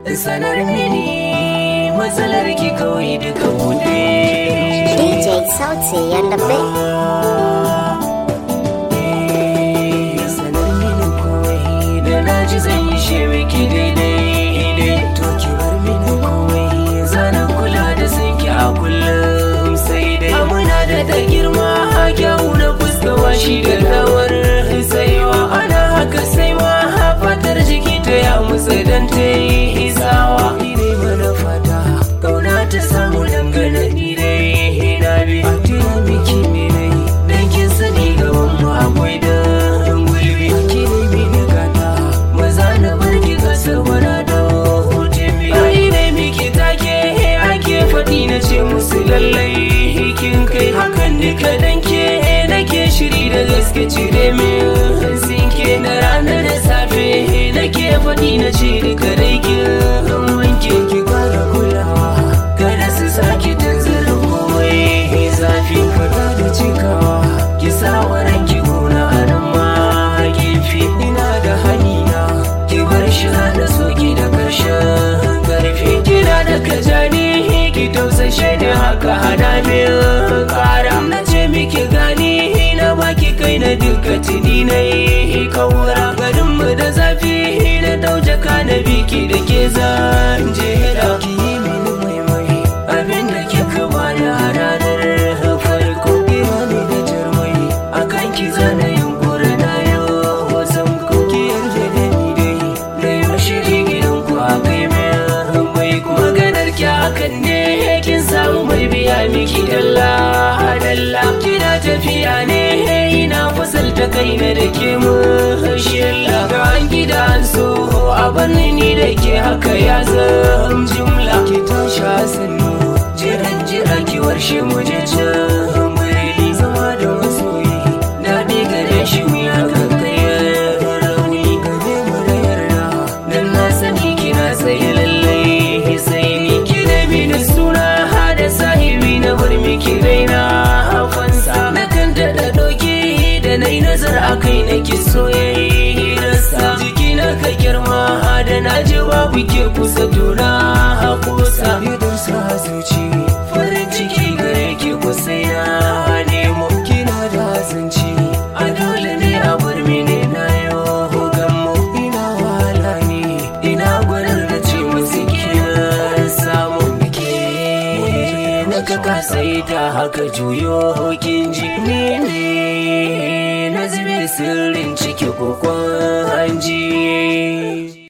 sanar mini matsalar ki kawai duka bude DJ Sauti and the Big. sanar mini kawai da na ji zan yi shi miki daidai to ki bar mini kawai zanen kula da sun ki a kullum sai dai amuna da ta girma a kyawu na fuskawa shi da rawar saiwa ana haka saiwa fatar jiki ta ya musa dan ta yi isawa ni dai mana fata kauna ta samu dangane ni dai na bi a tira miki ne dai dan kin sani gaban mu akwai da gulbi ki dai bi da gata maza na barki kasa wara da hutumi ai dai miki take ake faɗi na ce musu lallai kin kai hakan duka dan ke nake shiri da gaske cire min sinke na rana da safe nake faɗi na ce duka dai kin wanke ki kara kulawa kada su saki tanzarin komai zafi fada da cikawa ki sa waran ki gona a nan ma gefe ina da hanina ki bar shi da soki da karshen karfi kina da kajani ki tausashe da haka hana min kara na ce miki gani na baki kai na duka tuni na yi kawura garin mu da zafi na dauje ka na biki da ke zan jera ki yi mini maimai abin da kika bani a ranar farko kira ne da jarmai akan ki zana yunkuri na yau wasan kuki yarda da ni dai da yau shiri gidan ku a kai mai mai maganar ki hakan ne kin samu mai biya miki dalla dalla kina tafiya ne ina fasalta kai na da ke mu shilla ga an gida an so a banni ni da ke haka ya zam jumla ki tashi a sannu jiran jira ki warshe mu je can muri zama da masoyi daɗi gare shi mu ya kankaya rauni gare mu da yarda dan na sani kina tsaye lallai sai ni ki da mini suna hada sahibi na bar miki raina fansa na kan daɗa ɗauki da na yi nazar a kai na ki soyayyarsa jiki na ka girma da na ji babu ke kusa tuna a kusa idan sa zuci farin ciki gare ki kusa ya nemo kina da zanci a dole ne a bar mini na yau gammo ina wala ne ina gwanar da ce musu kina samu ke na ka kasai ta haka juyo kin ji ne ne na zube sirrin ciki kokon hanji